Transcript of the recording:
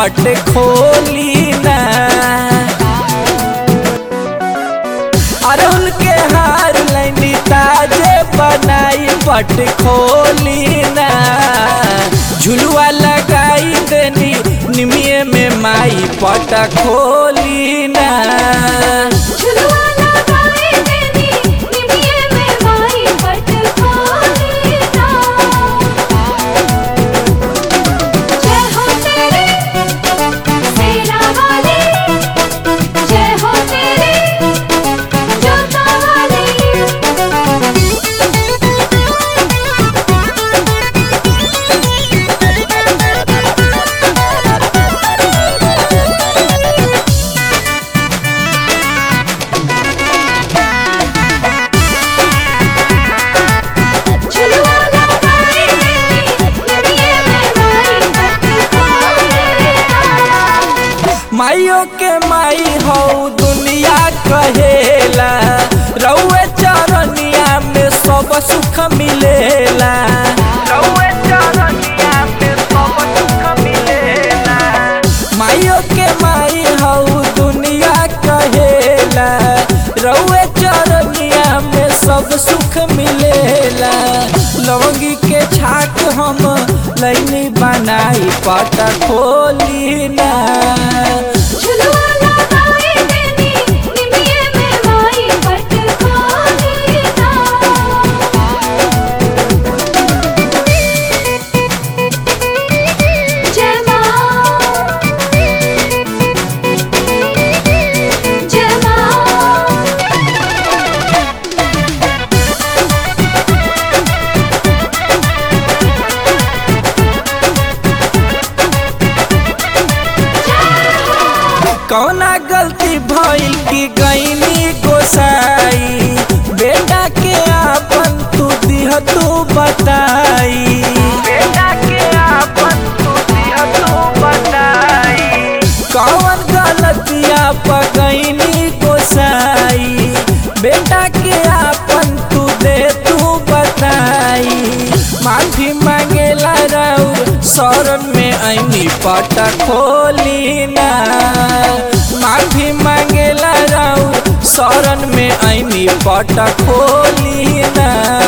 पट खोली ना अरहुल के हार लैनी ताजे बनाई पट खोली ना झुलुआ लगाई देनी निमिये में माई पट खोली ना झुलुआ लगाए देनी निमिये में माई पट खोली ना जय हो तेरे सेना वाली जय हो तेरे जोता वाली झुलुआ लगाए देनी निमिये में माई पट खोली ना माइयो के माई हो दुनिया कहेला रउए चरनिया में सब सुख मिलेला रउए चरनिया में सब सुख मिलेला माइयो के माई हो दुनिया कहेला रउए चरनिया में सब सुख मिलेला लवंगी के छाक हम लैनी बनाई पट खोली ना झुलुआ लगाए देनी निमिये में माई पट खोली ना जय माँ जय माँ कौना गलती भइल की गईनी गोसाई बेटा के आपन तू दिह तू बताई बेटा के आपन तू दिह तू बताई कौन गलतिया पगईनी गोसाई बेटा के आपन तू दे तू बताई माफी मांगेला राउर शरण में ऐनी पट खोली ना माफी मांगेला राउर शरण में ऐनी पट खोली ना